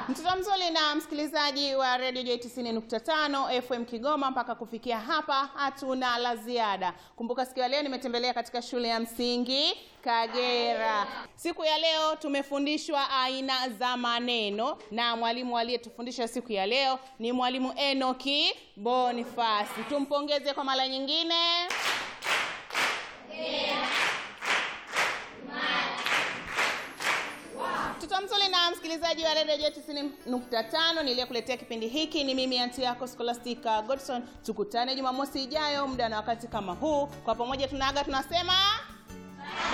Mtoto mzuri na msikilizaji wa Radio J 90.5 FM Kigoma, mpaka kufikia hapa hatuna la ziada. Kumbuka siku ya leo nimetembelea katika shule ya msingi Kagera. Siku ya leo tumefundishwa aina za maneno na mwalimu aliyetufundisha siku ya leo ni mwalimu Enoki Bonifasi. Tumpongeze kwa mara nyingine. Mtoto mzuri na msikilizaji wa Radio J 90.5 niliyekuletea kipindi hiki ni mimi anti yako Scholastica Godson. Tukutane Jumamosi ijayo muda na wakati kama huu. Kwa pamoja tunaaga tunasema